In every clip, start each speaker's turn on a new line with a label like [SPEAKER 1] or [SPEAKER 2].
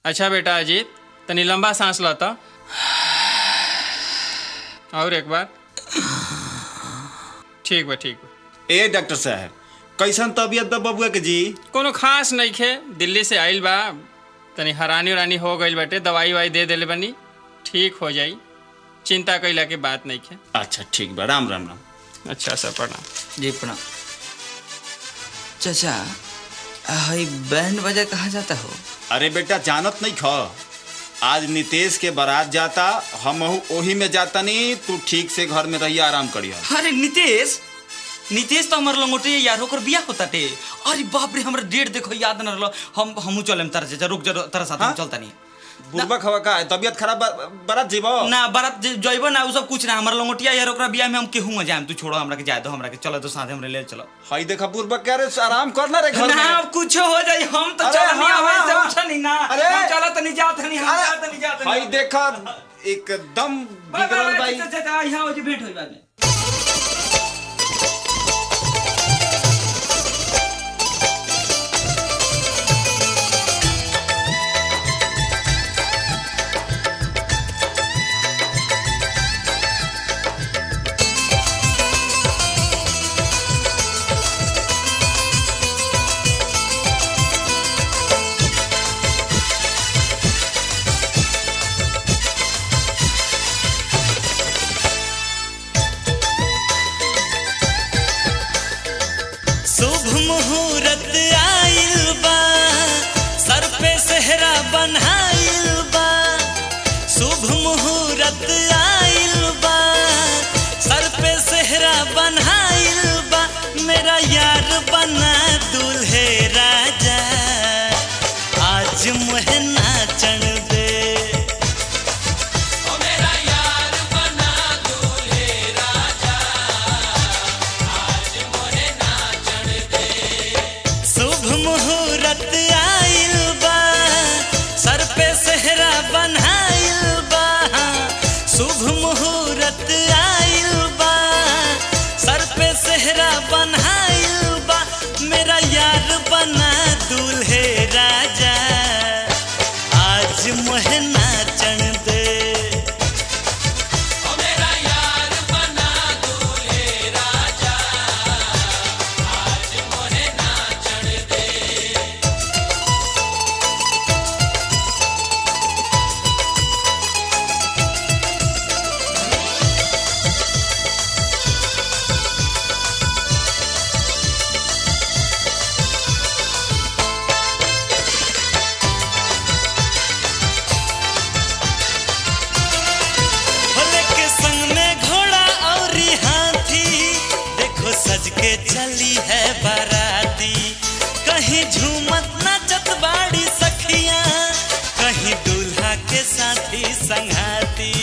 [SPEAKER 1] अच्छा बेटा अजीत तनी लंबा सांस लो तो और एक बार ठीक बा ठीक बा
[SPEAKER 2] ए डॉक्टर साहब कैसन तबीयत बा बबुआ के जी
[SPEAKER 1] कोनो खास नहीं खे दिल्ली से आइल बा तनी हरानी उरानी हो गइल बाटे दवाई वाई दे देले बनी ठीक हो जाई चिंता कैला के बात नहीं खे
[SPEAKER 2] अच्छा ठीक बा राम राम राम
[SPEAKER 1] अच्छा सर प्रणाम
[SPEAKER 3] जी प्रणाम चाचा हई बैंड बजा कहाँ जाता हो
[SPEAKER 2] अरे बेटा जानत नहीं ख आज नितेश के बारात जाता हम ओही में जाता नहीं तू ठीक से घर में रही आराम करिया
[SPEAKER 3] अरे नितेश नितेश तो हमार लंगोटे यार होकर बिया होता टे अरे बाप रे हमरा डेट देखो याद न रहलो हम हमू चलेम तारा चाचा रुक जा तारा साथ
[SPEAKER 2] हाँ?
[SPEAKER 3] हम चलता नहीं
[SPEAKER 2] बुढ़बा खवा का है? तबीयत खराब बा- बारात जीबो
[SPEAKER 3] ना बारात ज- जइबो ना उ सब कुछ ना हमर लंगोटिया यार ओकरा बिया में हम केहू में जाएम तू छोड़ो हमरा के जाए दो हमरा के चलो तो साथ हमरे ले चलो
[SPEAKER 2] हई देखा बुढ़बा कह रहे आराम करना रे घर
[SPEAKER 3] ना
[SPEAKER 2] में
[SPEAKER 3] अब कुछ हो जाई हम तो
[SPEAKER 2] अरे
[SPEAKER 3] चल नहीं
[SPEAKER 2] हाँ,
[SPEAKER 3] आवे
[SPEAKER 2] हाँ,
[SPEAKER 3] से
[SPEAKER 2] हाँ।
[SPEAKER 3] उठा नहीं ना
[SPEAKER 2] अरे।
[SPEAKER 3] हम चलो तो नहीं जात नहीं हम
[SPEAKER 2] अरे,
[SPEAKER 3] जात नहीं जात
[SPEAKER 2] हई
[SPEAKER 3] नहीं
[SPEAKER 2] देखा एकदम
[SPEAKER 3] बाय बाय
[SPEAKER 2] बिगड़ल
[SPEAKER 3] बाय
[SPEAKER 2] बाई
[SPEAKER 3] चाचा यहाँ हो जी भेंट होई बाद में
[SPEAKER 4] शुभ मुहूर्त आइल बा सर पे सेहरा बनाइल बा शुभ मुहूर्त आइल बा सर पे सेहरा बनाइल बा मेरा यार बना दूल्हे राजा आज मुहे नाचन दे शुभ मुहूर्त आइल बा सर पे सेहरा बनाइल बा शुभ मुहूर्त आइल बा सर पे सेहरा बनाइल बा मेरा यार बना दूल्हे राजा आज मोहे नाचन दे भोले के संग में घोड़ा और हाथी देखो सज के चली है बाराती कहीं झूमत नाचत बाड़ी सखियां कहीं दूल्हा के साथी संगाती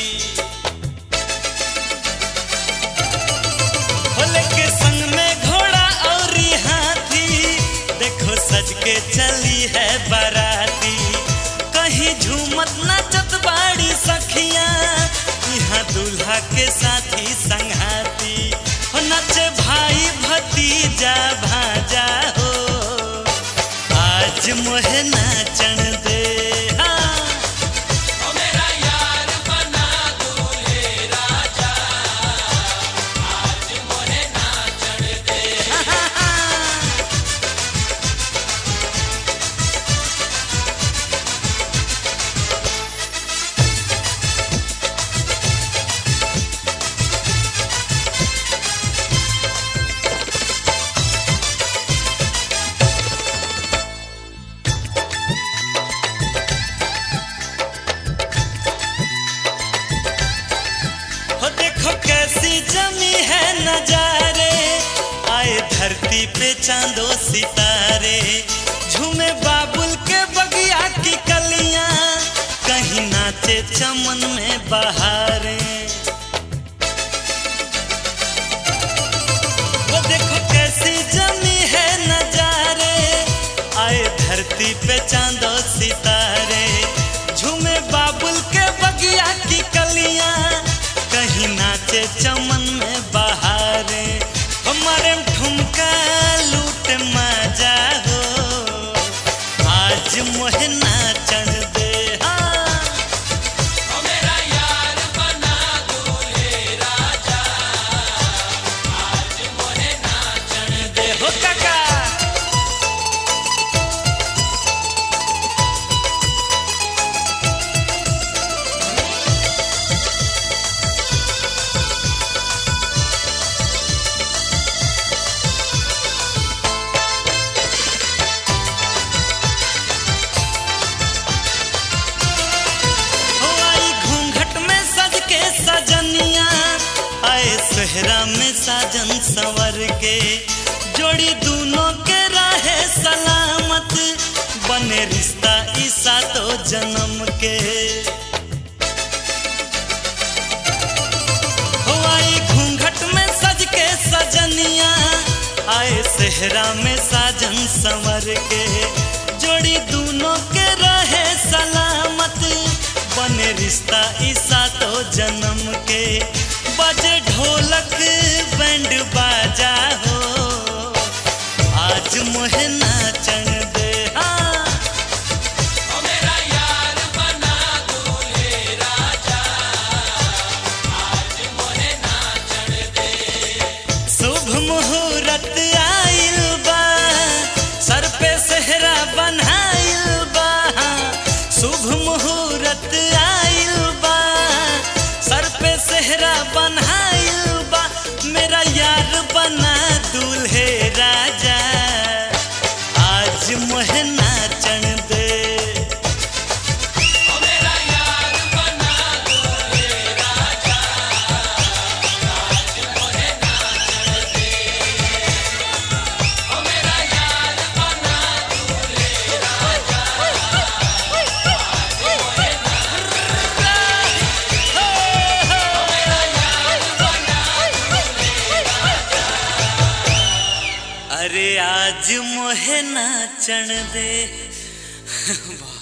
[SPEAKER 4] भोले के संग में घोड़ा और हाथी देखो सज के चली है बाराती कहीं झूमत नाचत बाड़ी सखियां यहाँ दूल्हा के साथी संगाती हो नचे भाई भतीजा भाजा हो आज मोहे नाचन दे हाँ हो देखो कैसी जमी है नजारे आए धरती पे चांदो सितारे झूमे बाबुल के बगिया की कलियां कहीं नाचे चमन में बहारे वो देखो कैसी जमी है नजारे आए धरती पे चांदो सितारे झूमे बाबुल के बगिया की कलियां कहीं नाचे चमन में बहारे हमारे ठुमका लूट मजा हो आज मोहे नाचन दे सेहरा में साजन संवर के जोड़ी दोनों के रहे सलामत बने रिश्ता ईसा तो जन्म के हो आई घूंघट में सज के सजनिया आए सेहरा में साजन संवर के जोड़ी दोनों के रहे सलामत बने रिश्ता ईसा तो जन्म के बजे ढोलक बैंड बाजा हो आज मोहे नाचन दे हाँ शुभ मुहूर्त आइल बा सर पे सेहरा बनाइल बा शुभ मुहूर्त आइल बा सर पे सेहरा बनाइल बा मेरा यार बना दूल्हे राजा आज मोहे नाचन दे अरे आज मोहे नाचन दे